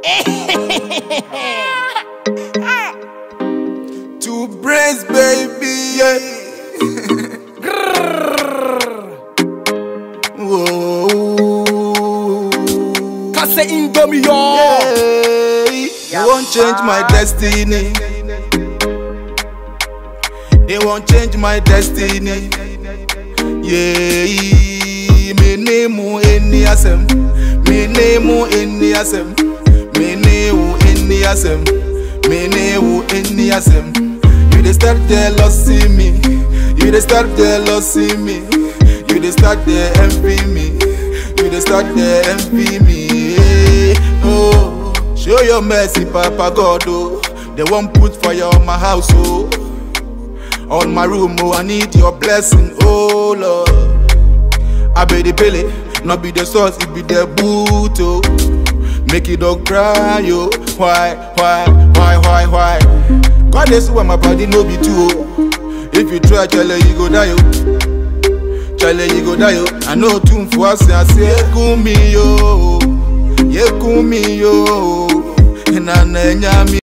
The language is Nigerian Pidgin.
Two brains, baby, yeah. Whoa. Kase Indomie yo. Hey, They won't change my destiny. They won't change my destiny. Yeah, me name any asem. Me name any asem. Me name any asem. Me name any asem. You dey start jealousy me. You dey start jealousy me. You dey start dey envy me. You dey start dey envy me. Oh, show your mercy, Papa God. Oh, they won't put fire on my house. Oh. On my room, oh, I need your blessing, oh Lord. I be the pele, not be the source, it be the boot, oh. Make it dog cry, yo. Why, why, why, why, why? God is why my body no be too, oh. If you try, chale, you go die, oh. Chale, you go die, oh. I know tune for us, I say, Yekumi, yo. Yekumi, yo. Na na nyami.